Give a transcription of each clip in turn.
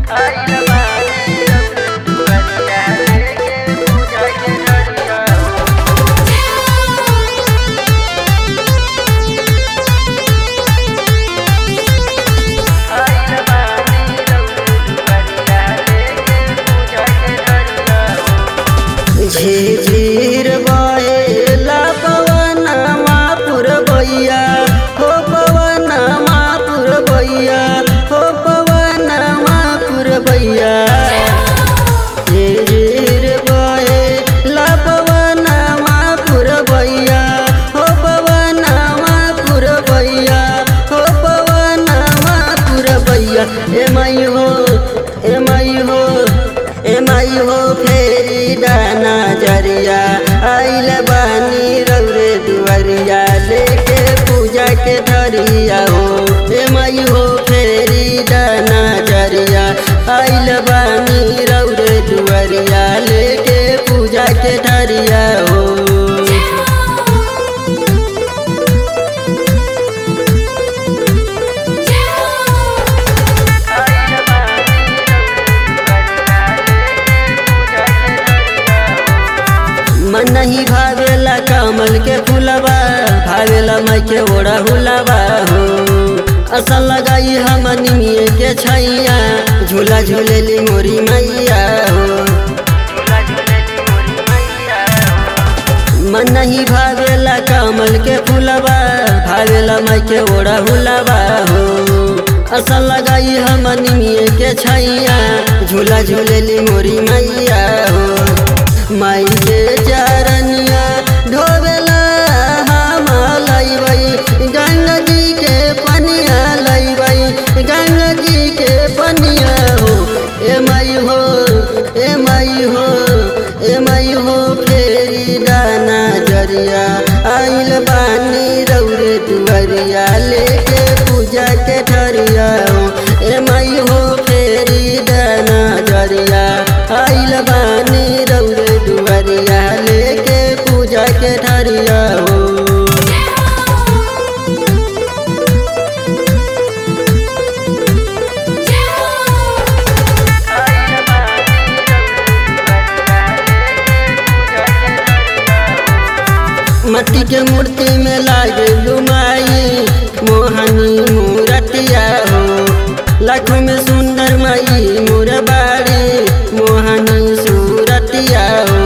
झीर बहेला पवनमा पुरबैया हो पवनमा पुरबैया हो पवनमा पुरबैया झीर बहेला पवनमा पुरबैया हो पवनमा पुरबैया हो पवनमा पुरबैया ए माई हो ए माई हो ए माई हो फेरी दाना जरिया आइल बानी रौरे दुआरिया लेके पूजा के धरिया हो ए माई हो फेरी दाना जरिया आइल बानी रौरे दुआरिया लेके पूजा के धरिया हो मन नहीं भावेला कमल के फूलबा भावेला माई के ओढ़ा हुलबा हो असल लगाई हम निमिये के छैया झूला झूलेली मोरी मैया हो मन नहीं भावेला कमल के फूलबा भावेला माई के ओढ़ा हुलबा हो असल लगाई हम निमिये के छैया झूला झूलेली मोरी मैया हो माई के चरनिया ढोबेला हम लैबै गंगा जी के पनिया लैबै गंगा जी के पनिया हो ए माई हो ए माई हो ए माई हो फेरी दाना जरिया आइल बानी रौरे दुआरिया लेके पूजा के ठरिया हो ए माई हो फेरी दाना जरिया आइल बानी रौरे दुआरिया लेके पूजा के ठरिया हो मट्टी के मूर्ति में लागे लुमाई मोहनी मूरतिया हो लाखों में सुंदर माई मोर बाड़ी मोहनी सूरतिया हो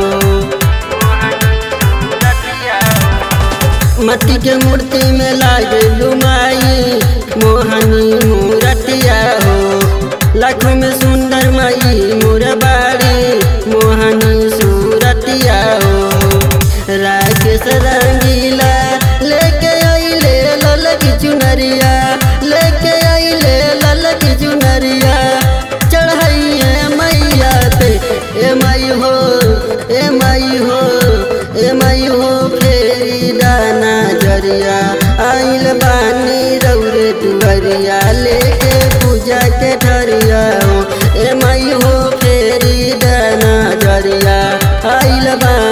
मट्टी के मूर्ति में लागे लुमाई मोहनी मूरतिया हो लाखों में सुंदर माई मोर बाड़ी मोहनी सूरतिया हो राकेश रंगीला लेके आइले लल की चुनरिया लेके आइले लल की चुनरिया चढ़ाइए मैया पे ए माई हो ए माई हो ए माई हो फेरी दाना जरिया आइल बानी रौरे दुआरिया लेके पूजा के ठरिया हो ए माई हो फेरी दाना जरिया आइल बानी